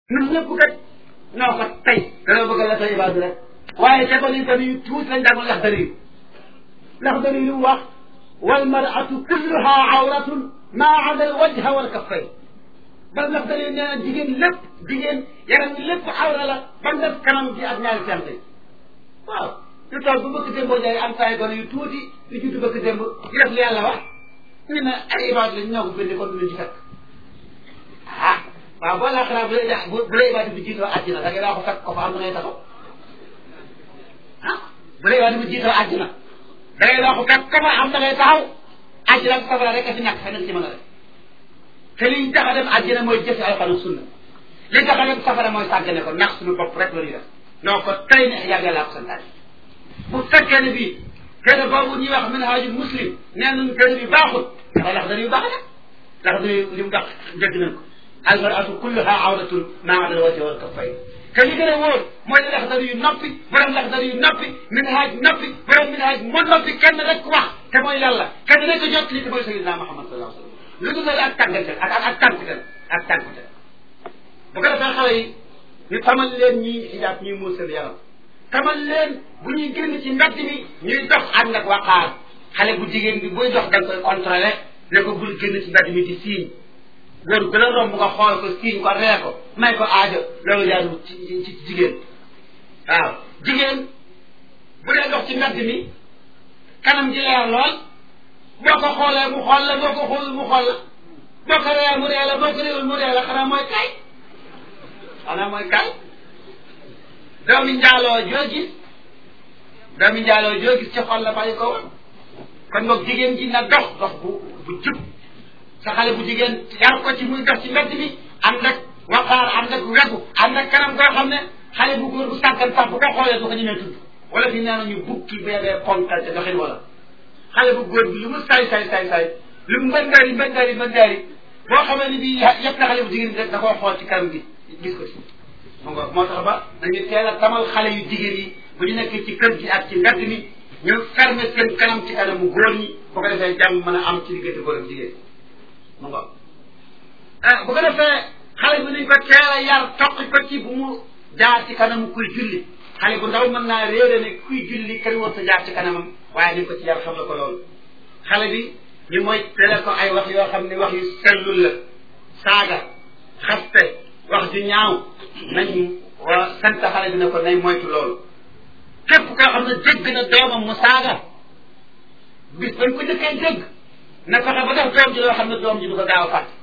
ñun ñëpp kat noo ko tey dana bëgg la sa ibaadu rek waaye ca bani bani yu tuuti lañ jàngoon laxdari yu laxdari yu wax wal maratu kulluha awratun maa ada al wajha wal kaffayn bal laxdari yu nee na jigéen lépp jigéen yaram bi lépp awra la ba mu def kanam gi ak ñaari tànk yi waaw ñu toog bu bëgg démboo jaay am saa yu gone yu tuuti yu judd bëgg démb di def li yàlla wax ñu ne ay ibaadu lañ ñoo ko bindi kon duñu ci fekk ah waaw boo laa xanaa bu lay bu bu lay ibaadu bi jiitoo àjjina da ngay daa ko fekk ko fa am na ngay taxaw ah bu lay ibaadu bi jiitoo àjjina da ngay daa ko fekk ko fa am na ngay taxaw àjjina ak safara rek a fi ñàkk feneen ci mën a def te liñ tax a dem àjjina mooy jëfe alxuraan sunna li tax a dem safara mooy sàggane ko nax suñu bopp rek la ñuy def noo ko tey ne yàgg yàllaa ko santaane bu fekkee ne bii téere boobu ñuy wax minhaajul muslim nee nañu téere bi baaxul dafa lax dañuy baax nag lax dañuy li mu wax dégg nañ ko almaratu kulluha awratun maa ada wajhi wal kaffayn te li gën a wóor mooy ne lax dañuy noppi borom lax dañuy noppi minhaaj noppi borom minhaaj mu noppi kenn rek wax te mooy yàlla kenn rek a jot li te mooy sayyidina Muhammad sallallahu alayhi wa sallam lu dul ak tàggante ak ak tànkute ak tànkute bu ko defee xale yi ñu tamal leen ñii xijaab ñuy muur seen yaram tamal leen bu ñuy génn ci mbedd mi ñuy dox ànd ak waqaar xale bu jigéen bi buy dox da nga koy contrôlé ne ko bul génn ci mbedd mi di siiñ góor gën a romb nga xool ko siiñ ko ree ko may ko aajo loolu jaarul ci ci jigéen waaw jigéen bu dee dox ci mbedd mi kanam ji leer lool boo ko xoolee mu xool la boo ko xoolul mu xool la boo ko ree mu ree la boo ko réewul mu ree la xanaa mooy kay xanaa mooy kay doomi njaaloo joo gis doomi njaaloo joo gis ci xol la bàyyi ko woon kon boog jigéen ji na dox dox bu bu jub sa xale bu jigéen yar ko ci muy dox ci mbedd mi ànd ak waqaar ànd ak wegu ànd ak kanam koo xam ne xale bu góor bu sàggan sax bu ko xoolee du ko ñemee tudd wala fi nee nañu bukki beebee ponkal te doxin wala xale bu góor bi lu mu say say say say lu mu mbëndaari mbëndaari mbëndaari boo xamee ni bii yëpp na xale bu jigéen bi rek da koo xool ci kanam gi gis ko ci mo nga moo tax ba dañu teel a tamal xale yu jigéen yi bu ñu nekkee ci kër gi ak ci mbedd mi ñu ferme seen kanam ci kanamu góor ñi bu ko defee jàmm mën a am ci diggante góor ak jigéen mu nga ah bu ko defee xale bi nañ ko teel a yar toq ko ci bu mu jaar ci kanamu kuy julli xale bu ndaw mën naa réere ne kuy julli kër war sa jaar ci kanamam waaye nañ ko ci yar xam la ko loolu xale bi ñu mooy teel ko ay wax yoo xam ne wax yu sellul la saaga xaste wax ju ñaaw nañ wa sant xale bi ne ko nay moytu loolu képp koo xam ne dégg na doomam mu saaga bis bañ ko njëkkee dégg na fexe ba def doom ji loo xam ne doom ji du ko gaaw a fàtte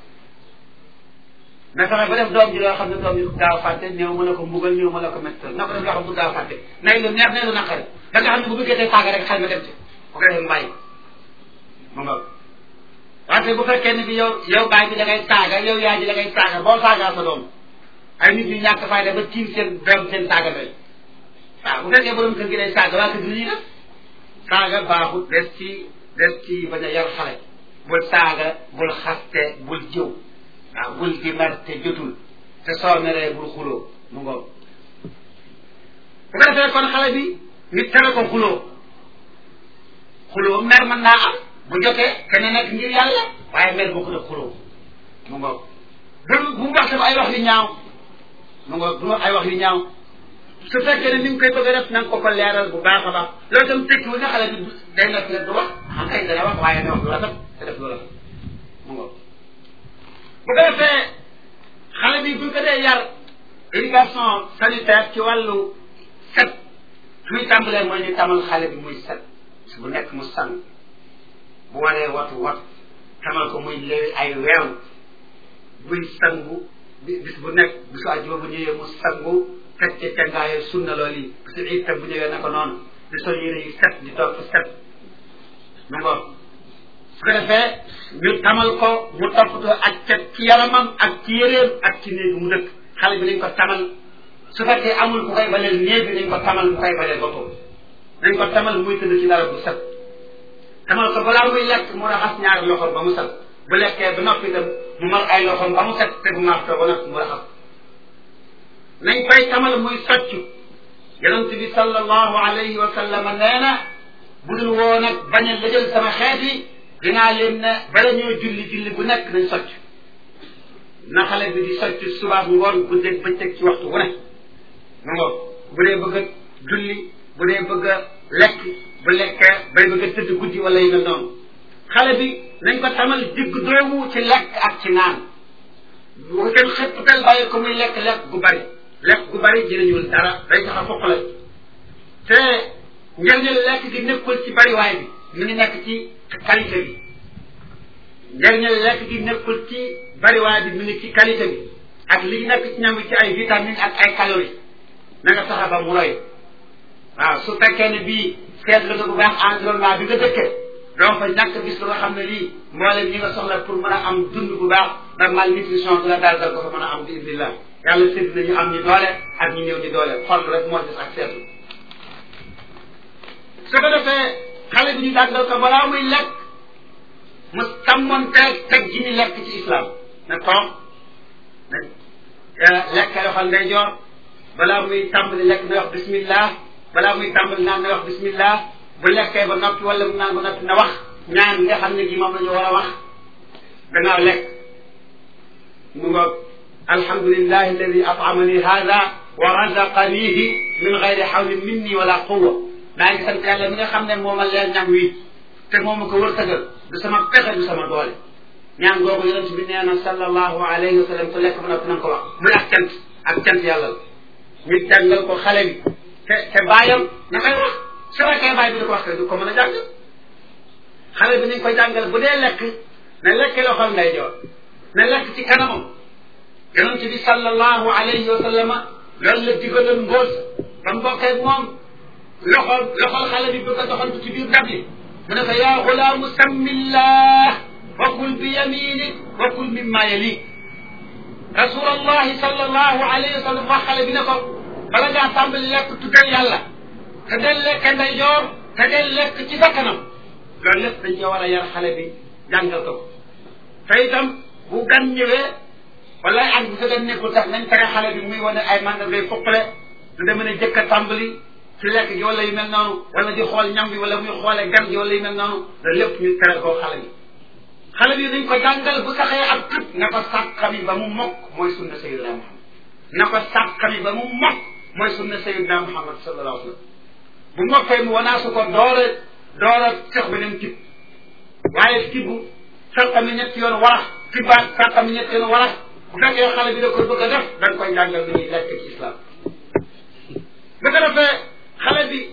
na fexe ba def doom ji loo xam ne doom ji du ko gaaw a fàtte néew mën a ko mbugal néew mën a ko mettal na ko def loo xam ne du gaaw a fàtte nay lu neex nay lu naqari da nga xam ne bu bëggee tey saaga rek xel ma dem ci bu ko defee mbàyyi mu nga wante bu fekkee ne bi yow yow baay bi da ngay saaga yow yaay ji da ngay saaga boo saagaa sa doom ay nit ñu ñàkk fayda ba tiim seen doom seen saaga doy waaw bu fekkee borom kër gi day saaga waa kër gi ñuy def saaga baaxut des ci des ci bañ a yar xale bul saaga bul xaste bul jëw waaw bul di mer te jotul te soo meree bul xuloo mu ngoog bu ko defee kon xale bi nit tere ko xuloo xuloo mer mën naa am bu jotee kenn nekk ngir yàlla waaye mer boo ko def xuloo mu ngoog bu bu mu wax sama ay wax yu ñaaw mu ngoog bu mu wax ay wax yu ñaaw su fekkee ne ni nga koy bëgg a def na nga ko ko leeral bu baax a baax loolu tam tekkiwul ne xale bi day nekk rek du wax xam kay dana wax waaye ne wax lu rafet te def lu rafet mu ngoog bu ko defee xale bi buñ ko dee yar éducation sanitaire ci wàllu set fi muy tàmbalee mooy ñu tamal xale bi muy set bu nekk mu sang bu waree watu wat tamal ko muy léegi ay weew buy sangu bis bu nekk bisu àjjuma bu ñëwee mu sangu teg ca cangaayo sunna loolu yi parce que itam bu ñëwee na ko noonu di sol yére yu set di toog fa set mu ngoog su ko defee ñu tamal ko mu toppatoo ak cet ci yaramam ak ci yéreem ak ci néeg mu dëkk xale bi nañ ko tamal su fekkee amul ku koy baleel néeg bi nañ ko tamal ku koy baleel boppam nañ ko tamal muy tëdd ci dara bu set tamal ko balaa muy lekk mu raxas ñaari loxoom ba mu set bu lekkee ba noppi itam mu mar ay loxoom ba mu set te bu martoo ba noppi mu raxas nañ koy tamal muy soccu yonent bi sallallahu alayhi wa sallam nee na bu dul woo nag bañ a lëjal sama xeet yi dinaa leen ne bala ñoo julli julli bu nekk nañ socc na xale bi di socc subaab ngoon guddeeg bëccëg ci waxtu wu ne mu ngoog bu dee bëgg a julli bu dee bëgg a lekk bu lekkee bay bëgg a tëdd guddi wala yu mel noonu xale bi nañ ko tamal digg doomu ci lekk ak ci naan bu ko kenn xëpptal bàyyi ko muy lekk lekk gu bari lekk gu bari jëriñul dara day tax a fokk la te njëriñal lekk gi nekkul ci bariwaay bi mi ngi nekk ci qualité bi njëriñal lekk gi nekkul ci bariwaay bi mi ngi ci qualité bi ak li nekk ci ñam bi ci ay vitamines ak ay calories na nga fexe ba mu roy waaw su fekkee ne bii seetlu nga bu baax environnement bi nga dëkkee doo fa ñàkk gis lu nga xam ne lii mboolem ñi nga soxla pour mën a am dund bu baax ndax malnutrition du la daal dal ko fa mën a am bi indillah yàlla sédd na ñu am ñi doole ak ñu néew ñi doole xol rek moo des ak seetlu su ko defee xale bi ñu dàggal ko balaa muy lekk mu sàmmoon teg teg ji ni lekk ci islam na toog na lekk loxol ndeyjoor balaa muy tàmbali lekk na wax bismillah balaa muy tàmbali naan na wax bismillah bu lekkee ba noppi wala mu naan ba noppi na wax ñaan nga xam ne gi moom la ñu war a wax gannaaw lekk mu ngoog alhamdulillahi alladi atamani hada wa razaqanihi min gayri hawlin minni wala quwa maa ngi sant yàlla mi nga xam ne moo ma leen ñam wi te moo ma ko wërtëgal du sama pexe du sama doole ñaan googu yonent bi nee na sallallahu alayhi wa sallam ku lekk ba noppi na nga ko wax muy ak cant ak cant yàlla la ñu jàngal ko xale bi te te bàyyam na koy wax su fekkee bàyyi bi di ko wax du ko mën a jàng xale bi nañ koy jàngal bu dee lekk na lekk loxol ndeyjoor na lekk ci kanamam yonent bi sallallahu alayhi wa sallama loolu la digaloon ngóos ba mu bokkee moom loxol loxol xale bi bëgg a doxantu ci biir ndab li mu ne ko yaa xulaamu sammillah wa kul bi yaminik wa kul mimma yalik rasulallahi sallallahu alayhi wa sallam wax xale bi ne ko bala ngaa tàmbali lekk tuddal yàlla te del lekk ndeyjoor te del lekk ci sa kanam loolu lépp dañ ko war a yar xale bi jàngal ko te itam bu gan ñëwee wala ak bu sa gan nekkul sax nañ tere xale bi muy wane ay mandargay fuqale du demee ne jëkk a tàmbali ci lekk gi wala yu mel noonu wala di xool ñam bi wala muy xoolee gan gi wala yu mel noonu loolu lépp ñu tere koo xale bi xale bi dañ ko jàngal bu saxee ab tut na ko sàkkami ba mu mokk mooy sunna sayidina muhammad na ko sàkkami ba mu mokk mooy sunna sayidina muhammad sallallahu alayhi wa sallam bu mokkee mu wanaasu ko doora doora sex beneen tib waaye tibbu sàkkami ñetti yoon warax tibbaat sàkkami ñetti yoon warax bu fekkee xale bi da ko bëgg a def da nga koy jàngal lu ñuy lekk ci islam bu ko defee xale bi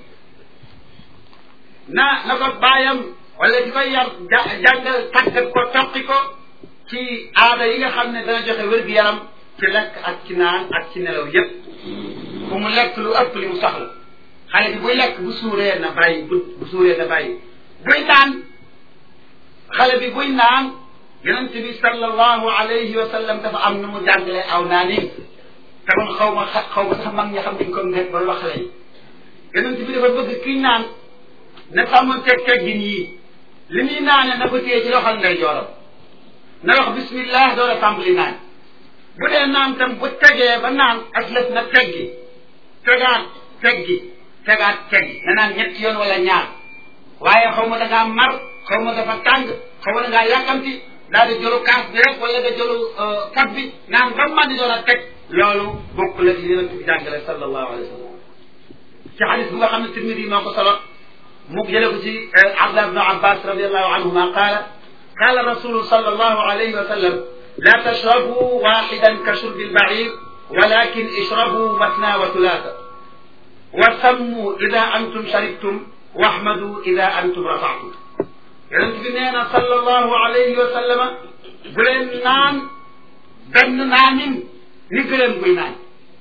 na na ko bàyyam wala di koy yar jàngal tàggat ko toqi ko ci aada yi nga xam ne dana joxe wér-gu-yaram ci lekk ak ci naan ak ci nelaw yépp bu mu lekk lu ëpp li mu soxla xale bi buy lekk bu suuree na bàyyi bu bu suuree na bàyyi buy naan xale bi buy naan yonent bi sallallahu alayhi wa sallam dafa am nu mu jàngalee aw naanin te man xaw ma xaw ma sax mag ñi xam dañ ko nekk ba wax xale yi yonent bi dafa bëgg kiy naan na sàmmoon teg teggin yii li muy naane na ko téye ci loxol ndey jooram na wax bismillah door a tàmbali naan bu dee naan tam bu tegee ba naan ak lëf na teggi tegaat teggi tegaat teggi na naan ñetti yoon wala ñaar waaye xaw ma da ngaa mar xaw ma dafa tàng xaw ma da ngaa yàkkamti daal di jëlu kaas bi rek wala nga jëlu pot bi naan ba man di door a teg loolu bokk la li yonent bi jàngale sallallahu alayhi wa sallam ci xadis bu nga xam ne Tirmidi moo ko solo mu jële ko ci Abdullah ibn Abbas radiallahu anhuma qaala qaala rasulu sallallahu alayhi wa sallam la tashrabu waxidan ka shurbi albair walakin ishrabu matna wa thulatha wa sammu ida antum sharibtum wahmadu ida antum rafaatum yonent bi nee na sallallahu alayhi wa sallama bu leen naan benn naanin ni gëleen buy naan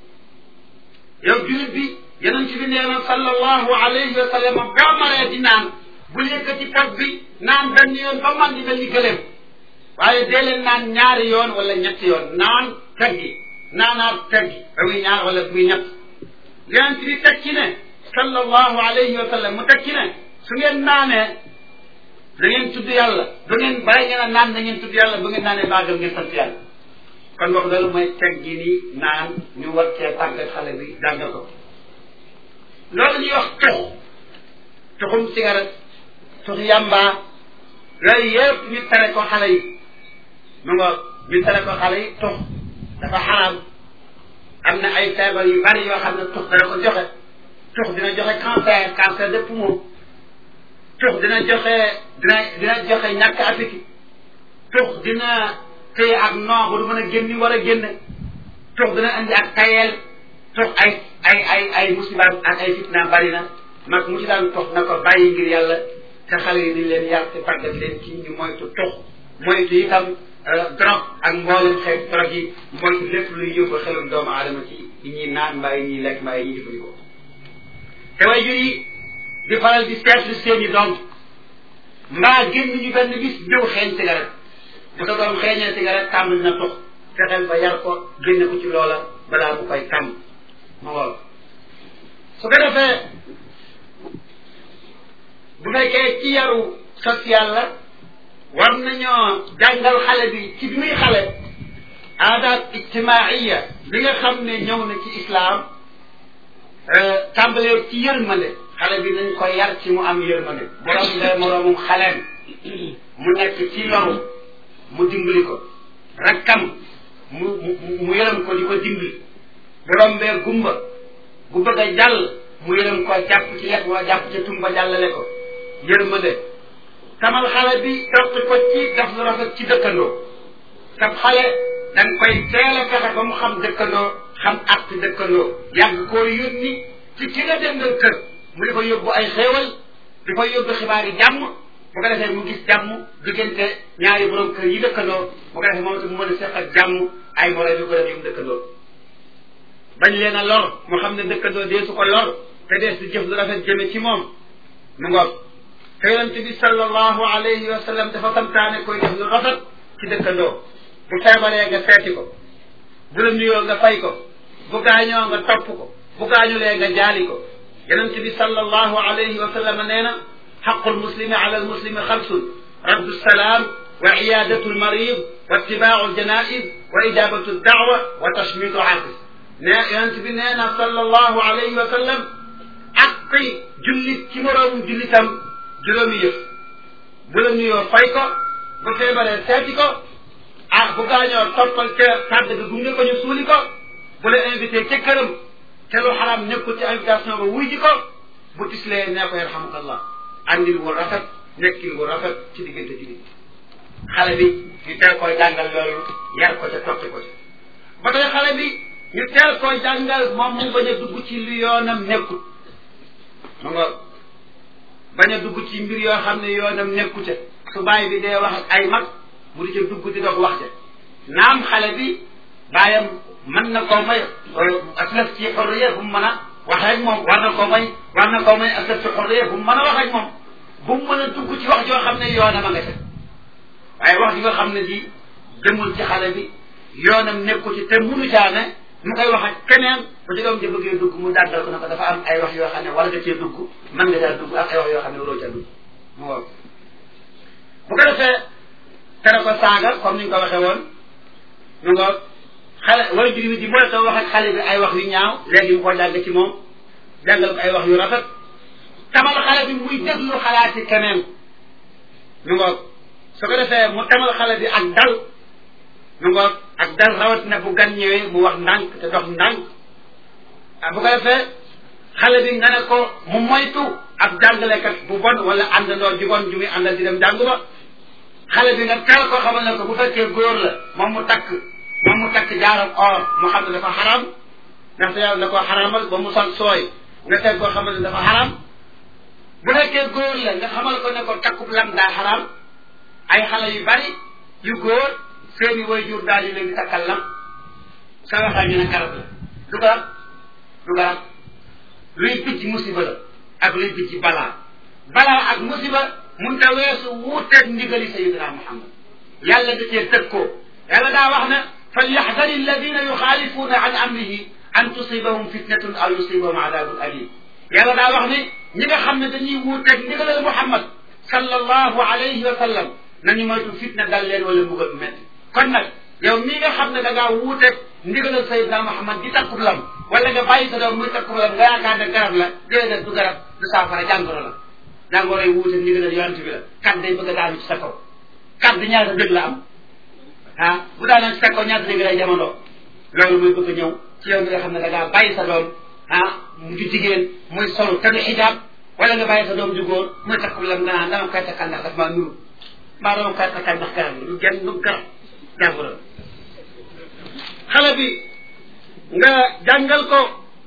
yow julit bi yonent bi nee na sallallahu alayhi wa sallam boo maree di naan bul yëkkati pot bi naan benn yoon ba man di mel ni gëleem waaye dee leen naan ñaari yoon wala ñetti yoon naan teggi naanaat teggi ba muy ñaar wala muy ñett yonent bi teg ci ne sallallahu alayhi wa sallam mu teg ci ne su ngeen naanee da ngeen tudd yàlla bu ngeen bàyyi ngeen a naan da ngeen tudd yàlla bu ngeen naanee baagal ngeen sant yàlla kon boog loolu mooy teggi ni naan ñu war cee tàggat xale bi jàngal ko loolu ñuy wax tux tuxum cigarette tux yamba yooyu yëpp ñu tere ko xale yi mu nga ñu tere ko xale yi tux dafa xaraam am na ay feebar yu bari yoo xam ne tux dana ko joxe tux dina joxe cancer cancer de poumon tux dina joxe dina dina joxe ñàkk appétit tux dina téye ak noo ba du mën a génni war a génne tux dina indi ak tayeel tux ay ay ay ay musibaam ak ay fitna bari na mag mu ci daan tux na ko bàyyi ngir yàlla te xale yi dañ leen yar te tàggat leen ci ñu moytu tux moytu itam drogue ak mboolem xeet drogue yi moytu lépp luy yóbbu xelum doomu aadama ci yi ñuy naan mbaa yi ñuy lekk mbaa yi ñuy jëfandikoo te way jur yi di faral di seetlu seen i doom mbaa génn ñu benn bis ñëw xeeñ cigarette bu sa doom xeeñee cigarette tàmbali na tux fexeel ba yar ko génne ko ci loola balaa mu koy tàmm ma ngool su ko defee bu fekkee ci yaru social la war nañoo jàngal xale bi ci bi muy xale aadaat ijtimaaiya bi nga xam ne ñëw na ci islaam tàmbalee ci yërmande xale bi nañ ko yar ci mu am yërmande borom lee moroomum xaleem mu nekk ci loru mu dimbali ko rakkam mu mu mu yërëm ko di ko dimbali borom bee gumba bu bëgg a jàll mu yërëm ko jàpp ci yet wala jàpp ci tumba jàllale ko yërmande tamal xale bi topp ko ci def lu rafet ci dëkkandoo sab xale da nga koy teel a fexe ba mu xam dëkkandoo xam àq dëkkandoo yàgg koo yónni ci ki nga dendal kër mu di ko yóbbu ay xéewal di ko yóbbu xibaar yi jàmm bu ko defee mu gis jàmm diggante ñaari borom kër yi dëkkandoo bu ko defee moom itam mu mën a seq ak jàmm ay moroom yu ko def yum dëkkandoo bañ leen a lor mu xam ne dëkkandoo dee su ko lor te dees di jëf lu rafet jëme ci moom mu ngoog te yonent bi sallallahu alayhi wa sallam dafa santaane koy def lu rafet ci dëkkandoo bu feebaree nga seeti ko bu la nuyoo nga fay ko bu gaañoo nga topp ko bu gaañulee nga jaali ko yonent bi sallallahu alayhi wa sallam nee na xaqu lmuslimi ala almuslimi xamsun raddu salaam wa iyadatu lmarid wa ittibaau ljanaiz wa ijabatu daawa wa tashmitu aafis ne yonent bi nee na sallallahu alayhi wa sallam aqi jullit ci moroomu jullitam juróomi yëf bu la nuyoo fay ko bu feebaree seeti ko ah bu gaañoo toppal ca tàdd ga gunge ko ñu suuli ko bu la invité ca këram te lu xaraam nekkul ci invitation ba wuy ji ko bu tislee nee ko yarhamukallah andil wu rafet nekkil wu rafet ci diggante jullit xale bi ñu teel koy jàngal loolu yar ko ca toppi ko ca ba tey xale bi ñu teel koy jàngal moom mu bañ a dugg ci lu yoonam nekkul mu nga bañ a dugg ci mbir yoo xam ne yoonam nekku ca su bàyyi bi dee wax ak ay mag mu di ca dugg di dox wax ca naam xale bi bàyyam mën na koo may aslaf ci xorriya bu mu mën a wax ak moom war na koo may war na koo may aslaf ci xorriya bu mu mën a wax ak moom bu mu mën a dugg ci wax joo xam ne yoonam a nga ca waaye wax ji nga xam ne ji jëmul ci xale bi yoonam nekku ci te munu caa ne mu koy wax ak keneen bu ci doom ji bëggee dugg mu dàggal ko ne ko dafa am ay wax yoo xam ne war nga cee dugg mën nga caa dugg ak ay wax yoo xam ne waroo caa dugg mu wow bu ko defee tere ko saaga comme ni ñu ko waxee woon mu ngoog xale way jur wi di mooy ko wax ak xale bi ay wax yu ñaaw léegi mu ko jàng ci moom jàngal ko ay wax yu rafet tamal xale bi muy déglu xalaati keneen mu ngoog su ko defee mu tamal xale bi ak dal mu ngoog ak dal rawatina bu gan ñëwee mu wax ndànk te dox ndànk ah bu ko defee xale bi nga ne ko mu moytu ab jàngalekat bu bon wala àndandoo ju bon ju muy àndal di dem jàng ba xale bi nga teel ko xamal ne ko bu fekkee góor la moom mu takk moom mu takk jaaram or mu xam ne dafa xaram ndaxte yàlla da koo xaramal ba mu sol sooy nga teel koo xamal ne dafa xaram bu fekkee góor la nga xamal ko ne ko takkub lam daa xaram ay xale yu bari yu góor seeni way jur daal di leen di takkal lam sa waxaa ñu ne garab la du garab du garab luy bijj musiba la ak luy bijj balaa balaa ak musiba mun ta weesu wuuteeg ndigali sayidina muhammad yàlla da cee tëg koo yàlla daa wax ne falyaxdari alladina yuxaalifuuna an amrihi an tusibahum fitnatun aw yusibahum adabun alim yàlla daa wax ne ñi nga xam ne dañuy wuuteeg ndigalal muhammad sallallahu alayhi wa sallam nañu moytu fitna dal leen wala mbugal métti kon nag yow mii nga xam ne da ngaa wuuteeg ndigalal sayidina muhammad di takkub lam wala nga bàyyi sa doom muy takkub lam nga yaakaar ne garab la déedéet du garab du saafara jàngoro la jàngoro yi wuute ndigalal yonent bi la kat day bëgg a daanu ci sa kaw kat di ñaata dëgg la am ah bu daanaka su fekkoon ñaata dégg lay jamono loolu muy bëgg ñëw ci yow mi nga xam ne da ngaa bàyyi sa doom ah mu ju jigéen muy solu te du xijaab wala nga bàyyi sa doom ju góor muy takku lam nga naan dama koy takkal ndax daf maa nuru mbaa dama koy takkal ndax garab gi lu genn lu garab jàngoro xale bi nga jàngal ko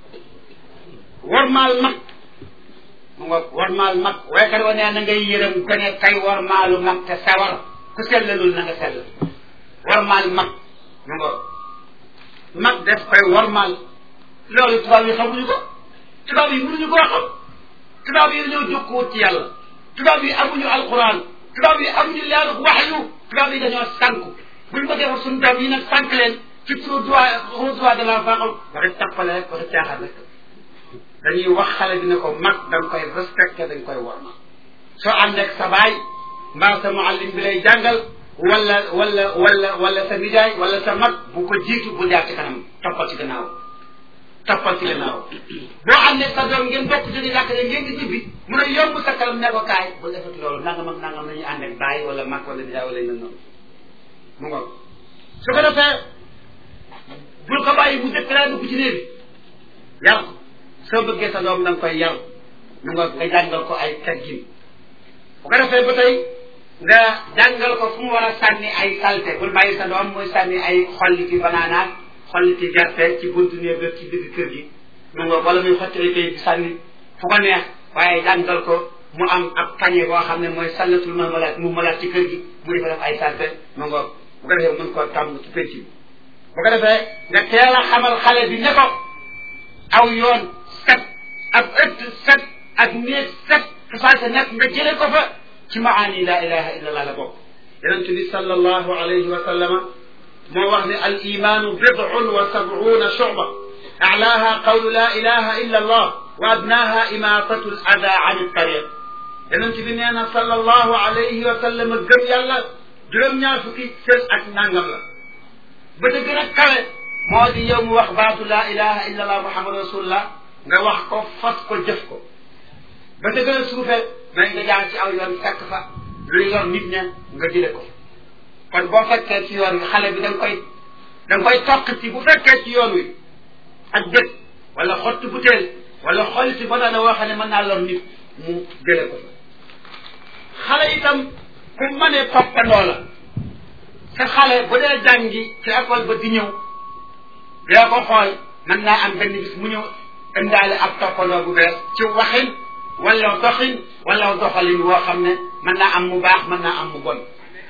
warmaal mag mu nga warmaal mag waykat wa nee na ngay yërëm ko ne kay warmaalu mag te sawar ku sellalul na nga sell warmaal mag mu nga mag def koy warmaal loolu tubaab yi xamuñu ko tubaab yi mënuñu koo xam tubaab yi dañoo jokkuwut ci yàlla tubaab yi amuñu alquran tubaab yi amuñu leeru waxyu tubaab yi dañoo sànku buñ ko defar suñu doom yi nag sànk leen ci turu droit au droit de l'enfant waxi tappale rek waxi caaxaan rek dañuy wax xale bi ne ko mag da nga koy respecté dañ koy warmal soo ànd ak sa baay mbaa sa muallim bi lay jàngal wala wala wala wala sa nijaay wala sa mag bu ko jiitu bu jaar ci kanam toppal ci gannaaw toppal ci gannaaw boo ànd ak sa doom ngeen bokk jóge jàkk ne ngeen di ñibbi mun a yomb sa kalam ne ko kaay bu defati loolu nangam ak nangam nañuy ànd ak baay wala mag wala nijaay wala yu noonu mu ngoog su ko defee bul ko bàyyi mu dëkk laa dugg ci néeg bi yar ko soo bëggee sa doom da nga koy yar mu nga nga jàngal ko ay teggin bu ko defee ba tey nga jàngal ko fu mu war a sànni ay salte bul bàyyi sa doom muy sànni ay xolliti banaanaat xolliti gerte ci buntu néeg ba ci digg kër gi mu nga wala muy xotti ay di sànni fu ko neex waaye jàngal ko mu am ab pañe boo xam ne mooy sallatul mahmalaat mu malaat ci kër gi mu defa def ay salte mu nga bu ko defee mën koo tàmm ci penc bi bu ko defee nga teel a xamal xale bi ne ko aw yoon set ak ëtt set ak néeg set fu salte nekk nga jële ko fa ci maani la ilaha illa allah la bokk yonent bi sallallahu alayhi wa sallama moo wax ne al imaanu bid'un wa sab'una shu'ba a'laaha qawlu la ilaha illa allah wa adnaaha imaatatu al ada an at-tariq yonent bi nee na sallallahu alayhi wa sallama gëm yàlla juróom-ñaar fukki sën ak nangam la ba ca gën a kawe moo di yow mu wax baatu laa ilaha illa allah muhammadu rasulullah nga wax ko fas ko jëf ko ba ca gën a suufe may nga jaar ci aw yoon fekk fa luy yor nit ña nga jële ko kon boo fekkee ci yoon wi xale bi da nga koy da nga koy toq ci bu fekkee ci yoon wi ak dëkk wala xottu butéel wala xol ci ba daana woo xam ne mën naa lor nit mu jële ko fa xale itam ku mënee toppandoo la sa xale bu dee jàngi ci école ba di ñëw dina ko xool mën naa am benn bis mu ñëw indaale ab toppandoo bu bees ci waxin wala doxin wala doxalin woo xam ne mën naa am mu baax mën naa am mu bon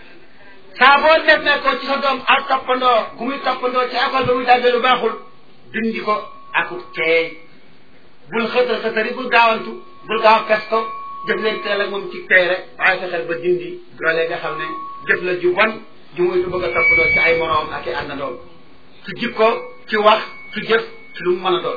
saa boo demee ko ci sa doom ak toppandoo gu muy toppandoo ci école ba muy jàngee lu baaxul dindi ko akut teey bul xëtal xëtari bul gaawantu bul gaaw a pes ko jëf leen teel ak moom ci tey rek waaye fexeel ba dindi loolee nga xam ne jëf la ju bon ju muy du bëgg a toppandoo ci ay moroom ak i àndandoom ci jikko ci wax ci jëf ci lu mu mën a doon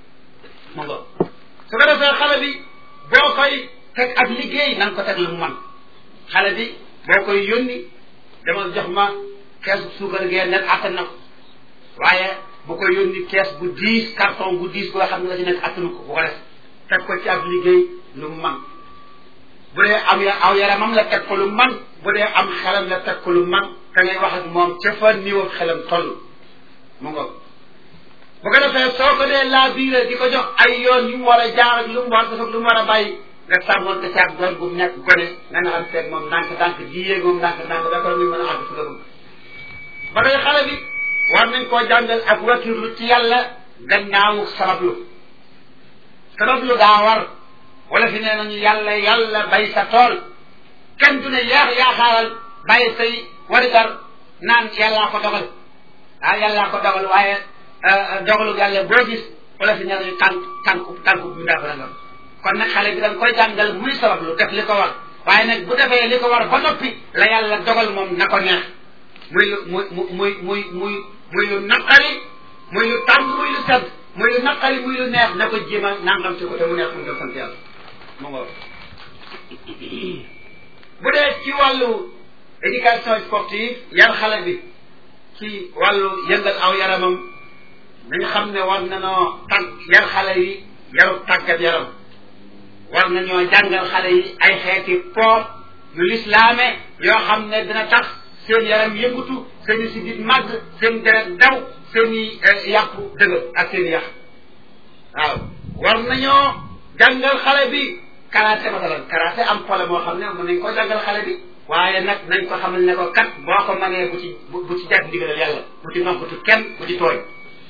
mu nga su ko defee xale bi boo koy teg ak liggéey na nga ko teg lu mu man xale bi boo koy yónni dama jox ma kees bu suukar gee nekk attan na ko waaye bu koy yónni kees bu diis carton bu diis boo xam ne la ci nekk attanu ko bu ko def teg ko ci ak liggéey lu mu man bu dee am ya aw yaramam la teg ko lu man bu dee am xelam la teg ko lu man te ngay wax ak moom ca fa niveau xelam toll mu nga bu ko defee soo ko dee laa biire di ko jox ay yoon yu mu war a jaar ak lu mu war a def ak lu mu war a bàyyi nga sàmmoon te caag doon bu mu nekk gone nga naxal seeg moom ndànk ndànk di yéeg moom ndànk ndànk ba ko muy mën a àgg fi nga bëgg ba tey xale bi war nañ koo jàngal ak wakirlu ci yàlla gannaawu sabablu sabablu daa war wala fi nee nañu yàlla yàlla bay sa tool kenn du ne yaa yaakaaral bàyyi say warigar naan yàllaa ko dogal ah yàllaa ko dogal waaye dogalu yàlla boo gis wala fi nee nañu tànk tànk tànk bu ndaa fa nga kon nag xale bi da nga koy jàngal muy sabablu def li ko war waaye nag bu defee li ko war ba noppi la yàlla dogal moom na ko neex muy lu muy muy muy muy muy lu naqari muy lu tàng muy lu sedd muy lu naqari muy lu neex na ko jéem a nangam ci ko te mu neex mu nga sant yàlla mu nga bu dee ci wàllu éducation sportive yar xale bi ci wàllu yëngal aw yaramam nañ xam ne war nañoo tàgg yar xale yi yaru tàggat yaram war nañoo jàngal xale yi ay xeeti poor yu lislaame yoo xam ne dina tax seen yaram yëngutu seen i sidit màgg seen deret daw seen i yàpp dëgër ak seen i yàq waaw war nañoo jàngal xale bi karaté masalan karaté am xole moo xam ne mën nañ ko jàngal xale bi waaye nag nañ ko xamal ne ko kat boo ko mënee bu ci bu ci jag ndigalal yàlla bu ci noppatu kenn bu ci tooy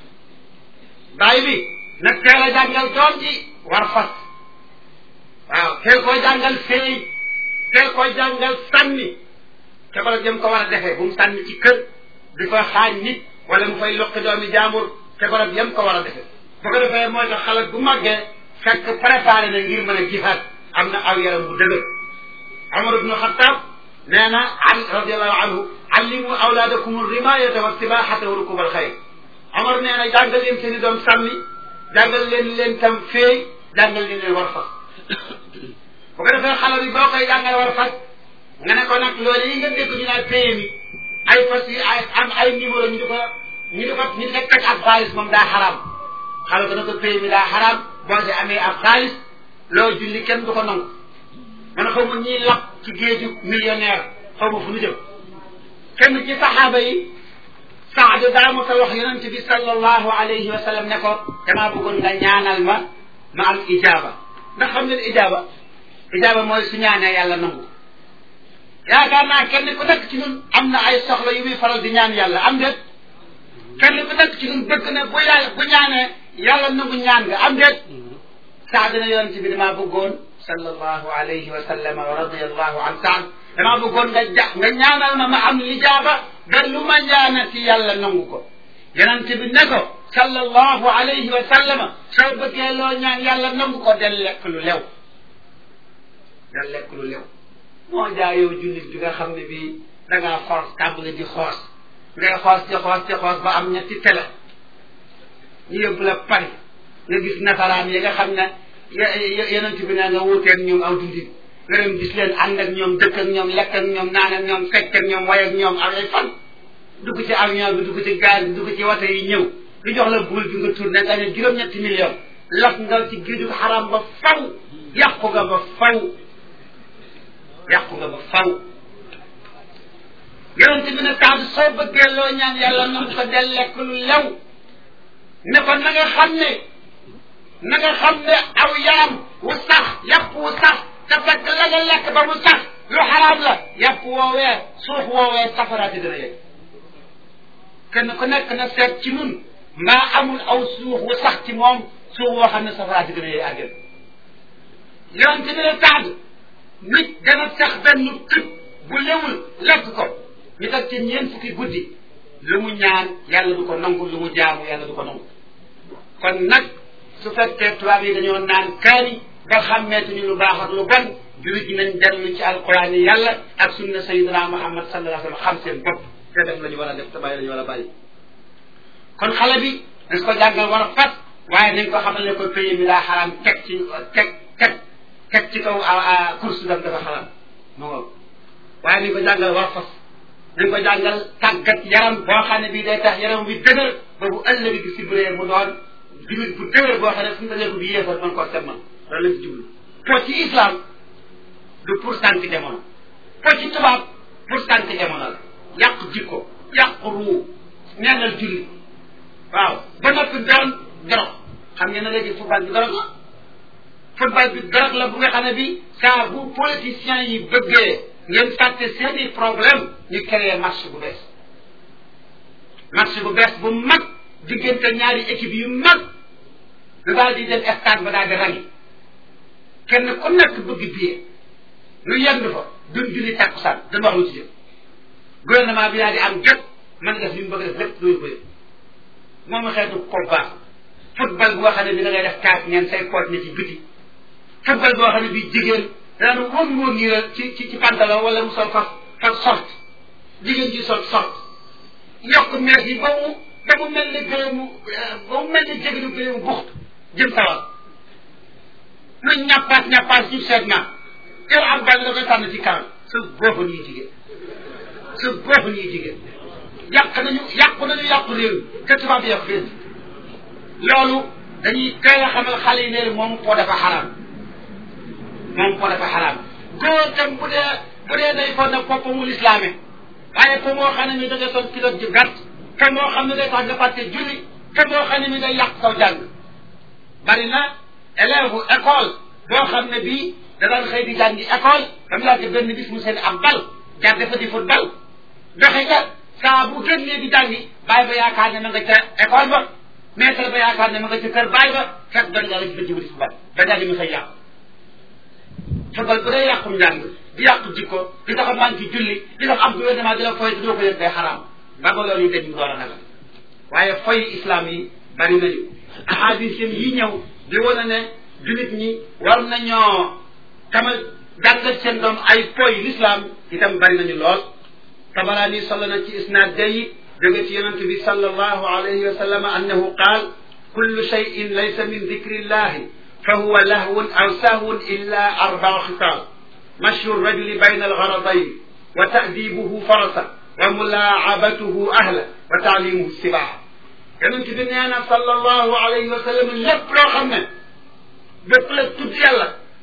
bàyyi bi nag teel a jàngal doom ji war fas waaw teel koo jàngal féey teel koo jàngal sànni te bala jëm ko war a defee bu mu sànni ci kër di fa xaañ nit wala mu fay loqi doomi jaambur te barab yam ko war a defee bu ko defee mooy tax xale bu màggee fekk préparé na ngir mën a jihaad am na aw yaram bu dëgër Umar ibnu Xattaab nee na ali radiallahu anhu allimu awlaadakum rimayata wa sibahata wa rukub al xayr Umar nee na jàngal leen seen i doom sànni jàngal leen leen tam féey jàngal leen leen war fas bu ko defee xale bi boo koy jàngal war fas nga ne ko nag loolu yi nga dégg ñu naan paye mi ay fas yi ay am ay numéro ñu di ko ñu di ko ñu di ko teg ak xaalis moom daa xaraam xale ko na ko paye mi daa xaraam boo si amee ab xaalis loolu julli kenn du ko nangu man xaw ma ñiy lap ci géeju millionnaire xaw ma fu ñu jëm kenn ci saxaaba yi Saad daa mos a wax yonent bi sallallahu alayhi wa sallam ne ko damaa bëggoon nga ñaanal ma ma am ijaaba ndax xam ngeen ijaaba ijaaba mooy su ñaanee yàlla nangu yaakaar naa kenn ku nekk ci ñun am na ay soxla yu muy faral di ñaan yàlla am déet kenn ku nekk ci ñun bëgg na bu yàlla bu ñaanee yàlla nangu ñaan nga am déet Saad na yonent bi damaa bëggoon sallallahu alayhi wa sallam wa radiyallahu an Saad damaa bëggoon nga ja nga ñaanal ma ma am lijaaba ba lu ma ñaanati yàlla nangu ko yonent bi ne ko sallallahu alayhi wa sallam soo bëggee loo ñaan yàlla nangu ko del lekk lu lew del lekk lu lew moo jaa yow jullit bi nga xam ne bii da ngaa xoos tàmbali di xoos ngay xoos ci xoos ci xoos ba am ñetti tele ñu yóbbu la Paris nga gis nasaraan yi nga xam ne yonent bi ne nga wuuteeg ñoom aw dundin nga dem gis leen ànd ak ñoom dëkk ak ñoom lekk ak ñoom naan ak ñoom fekk ak ñoom way ak ñoom ak ay fan dugg ci avion bi dugg ci gaal bi dugg ci wata yi ñëw lu jox la buul bi nga tourné nga ne juróom-ñetti million laf nga ci géeju xaram ba faw yàqu nga ba faw yàqu nga ba faw yonent bi ne taatu soo bëggee loo ñaan yàlla nangu ko del lekk lu lew ne ko na nga xam ne na nga xam ne aw yaram wu sax yàpp wu sax te fekk la nga lekk ba mu sax lu xaraam la yàpp woowee suuf woowee safaraati dana yegg kenn ku nekk na seet ci nun mbaa amul aw suuf wu sax ci moom suuf woo xam ne safaraati dana yegg àggal yonent bi ne taat nit dana sax benn tëb bu lewul lekk ko ñu teg ci ñeent fukki guddi lu mu ñaan yàlla du ko nangu lu mu jaamu yàlla du ko nangu kon nag su fekkee tubaab yi dañoo naan kaani ba xàmmeetuñu lu baax ak lu bon jullit ñi nañ dellu ci alquran yi yàlla ak sunna sayidina muhammad sallallahu alayhi wa sallam xam seen bopp te def la ñu war a def te bàyyi la ñu war a bàyyi kon xale bi dañ ko jàngal war a fas waaye nañ ko xamal ne ko pays mi daa xaraam teg ci teg teg teg ci kaw course dam dafa xaraam mu ngoog waaye nañ ko jàngal war a fas nañ ko jàngal tàggat yaram boo xam ne bii day tax yaram bi dëgër ba bu ëllëg gi si buree mu doon jullit bu dëgër boo xam ne fu mu dajee ko bi yéefar mën koo semmal loolu lañ ci jublu po ci islam du pour sànq jamono po ci tubaab pour sànq jamono la yàq jikko yàq ruu ñaanal jullit waaw ba noppi doon dorog xam ngeen ne léegi football bi dorog la football bi dorog la bu nga xam ne bi saa bu politiciens yi bëggee ngeen fàtte seeni problème ñu créé match bu bees match bu bees bu mag diggante ñaari équipe yu mag lu daal di dem stade ba daal di rangi kenn ku nekk bëgg billet lu yendu fa duñ julli tàkkusaan dañ wax lu ci jëm gouvernement bi daal di am jot mën def li mu bëgg def lépp loolu bëri moom xeetu ko baax football boo xam ne bi da ngay def kaas ngeen say poot ne ci biti football boo xam ne bi jigéen daan wóor wóor nii la ci ci ci pantalon wala mu sol fas fas sort jigéen ji sol sort yokk mees yi ba mu ba mu mel ni gëleemu ba mu mel ni jéginu gëleemu buxt jëm sawal lu ñappaas ñappaas ci seet naa yow am bal da koy tànn ci kanam sa boofa ñuy jigéen sa boofa ñuy jigéen yàq nañu yàqu nañu yàqu réew te tubaab yàq réew loolu dañuy teel a xamal xale yi ne moom po dafa xaraam moom po dafa xaraam góor tam bu dee bu dee day foog ne boppam mu lislaame waaye fa moo xam ne mi da ngay sol kilo ju gàtt fa moo xam ne day tax nga fàtte julli fa moo xam ne mi day yàq saw jàng bari na élève école boo xam ne bii da daan xëy di jàngi école dam laa benn bis mu seen ab bal jar dafa di football doxe ca saa bu génnee di jàngi bàyyi ba yaakaar ne ma nga ca école ba maître ba yaakaar ne ma nga ca kër bàyyi ba fekk doon yàlla ci bëccëg di football ba jàngi mi xëy yàqu football bu dee yàqum njàng di yàqu jikko di tax a manqué julli di tax am gouvernement di la foy te doo ko yëg day xaraam ba ba loolu yi dañ door a nagal waaye foy islam yi bari nañu ahadis yi ñëw di wane ne jullit ñi war nañoo tamal jàngal seen doom ay poy l'islam itam bari nañu lool tabaraani solo na ci isnaad day jóge ci yonente bi sallallahu alayhi wa sallam annahu qaal kullu cheyin laysa min dicri illahi fa huwa lahwun aw sahwun illa arbaa xitaal mashyu rajuli bayna algaradayn wa ta'dibuhu farasa wa mulaabatuhu ahla wa taalimuhu sibaa yonente bi nee na sallallahu alayhi wa sallam lépp loo xam ne bépp la tudd yàlla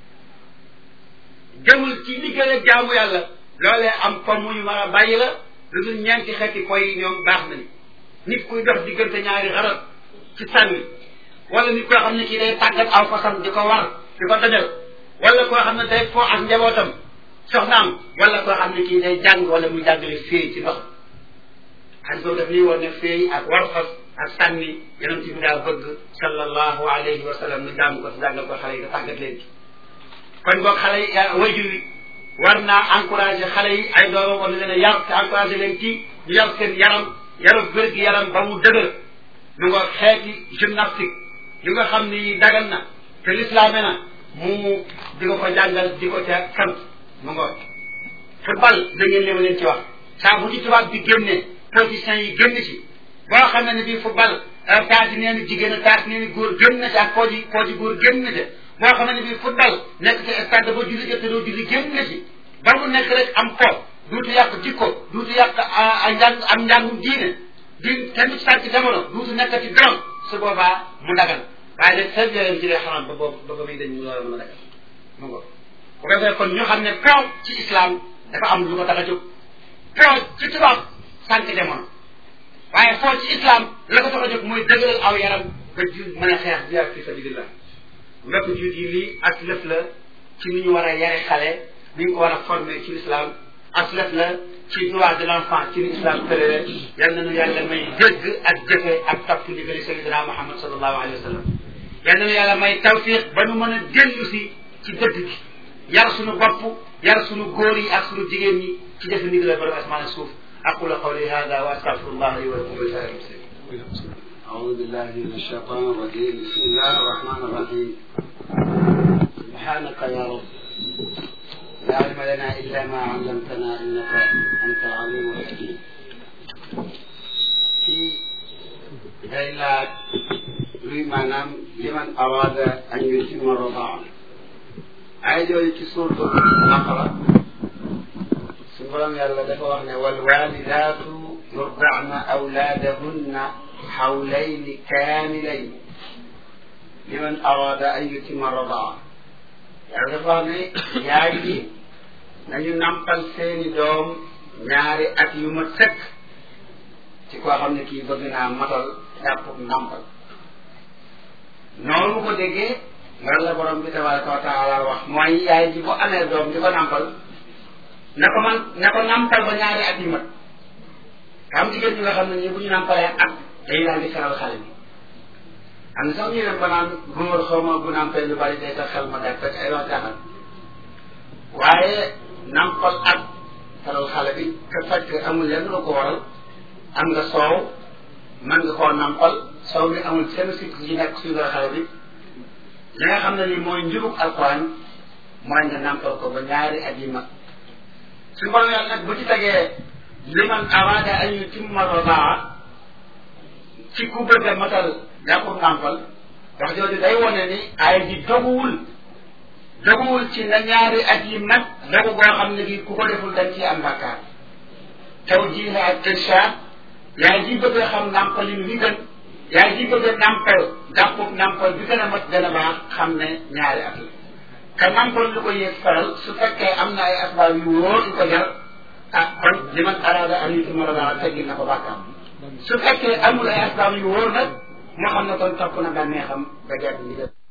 jëmul ci liggéey ak jaamu yàlla loolee am ko muy mën a bàyyi la lu dul ñeenti xeeti koy yi ñoom baax nañu nit kuy dox diggante ñaari xarat ci sànni wala nit koo xam ne kii day tàggat aw fasam di ko war di ko dajal wala koo xam ne day foo ak njabootam soxnaam wala koo xam ne kii day jàng wala muy jàngale féey ci ndox xaj boobu daf ñuy woon ne féey ak war fas ak sànni yonent bi daa bëgg sallallahu alayhi wa sallam nu jàng ko si jàngal ko xale yi da tàggat leen ci kon boog xale yi wajur wi war naa encouragé xale yi ay doomam war na leen a yar te encouragé leen ci ñu yar seen yaram yaru wér gi yaram ba mu dëgër mu nga xeeti gymnastique yu nga xam ni dagan na te lislaame na mu di ko ko jàngal di ko ca sant mu nga football da ngeen leen leen ci wax saa bu ci tubaab bi génne position yi génn ci boo xam ne bii football taati nee ni jigéen a taati nee ni góor génn na ci ak koo ji koo ji góor génn na ci boo xam ne bii football nekk ci stade ba julli jot te doo julli génn na ci ba mu nekk rek am fo duutu yàq jikko duutu yàq a njàng am njàngum diine di kenn ci sànq jamono duutu nekk ci doom su boobaa mu dagal waaye nag seen yooyu ci lay xaram ba boobu ba ba muy dañ mu loolu mën a dagal mu ngo bu ko defee kon ñu xam ne kaw ci islam dafa am lu ko tax a jóg kaw ci tubaab sànq jamono waaye foo ci islam la ko tax a jóg mooy dëgëral aw yaram ba ji mën a xeex jiyaat fi sabilillah mbokk jiit yi lii as lëf la ci ni ñu war a yare xale ni ñu ko war a former ci l'islam as lëf la ci droit de l'enfant ci ni islam tërale yal nañu yàlla may dégg ak jëfe ak topp ndigali sayyidina Muhammad sallallahu alayhi wa sallam yal nañu yàlla may tawfiq ba nu mën a dellu si ci dëgg gi yar suñu bopp yar suñu góor yi ak suñu jigéen ñi ci defe ndigal borom asmaan ak suuf أقول قولي هذا وأستغفر الله لي ولكم ولسائر المسلمين. أعوذ بالله من الشيطان الرجيم بسم الله الرحمن الرحيم سبحانك يا رب لا علم لنا إلا ما علمتنا إنك أنت العليم الحكيم في ليلة لمن لمن أراد أن يتم الرضاعة أيضا في سورة البقرة suñu borom yàlla dafa wax ne wal walidaatu yurdacna awlaadahunna xawlayni kaamilayn liman arada an yutima radaa yàlla dafa wax ne yaay yi nañu nampal seeni doom ñaari at yu ma sëkk ci koo xam ne kii bëgg naa matal jàpp nampal noonu ko déggee loolu la borom bi tabaraka wa taala wax mooy yaay ji bu amee doom di ko nampal na ko man na ko nampal ba ñaari at yu mat xam jigéen ñi nga xam ne ñi bu ñu nampalee at dañu daal di feral xale bi am na sax ñu dem ba naan góor xaw ma bu nampee lu bari day tax xel ma day fekk ay wax jaaxal waaye nampal at feral xale bi te fekk amul lenn lu ko waral am nga soow mën nga koo nampal soow mi amul seen sikk yi nekk suñu xale bi li nga xam ne ni mooy njubug alquran mooy nga nampal ko ba ñaari at yi mat suñu borom yàlla nag bu ci tegee liman araada an yutimma radaa ci ku bëgg a matal jàppul nàmpal wax jooju day wone ni ay ji doguwul doguwul ci na ñaari at yi mat dogu goo xam ne gi ku ko deful dañ ci am bàkkaar taw jiixe ak irshaad yaay ji bëgg a xam nàmpalin wi gën yaay ji bëgg a nàmpal jàppul nàmpal bi gën a mat gën a baax xam ne ñaari at la ka nampal lu ko yéeg faral su fekkee am na ay asbaab yu wóor yu ko jar ah kon li man araada an yutimma radaa teggil na ko bàkkaam su fekkee amul ay asbaab yu wóor nag moo xam ne kon topp na bànneexam ba gerte ndigal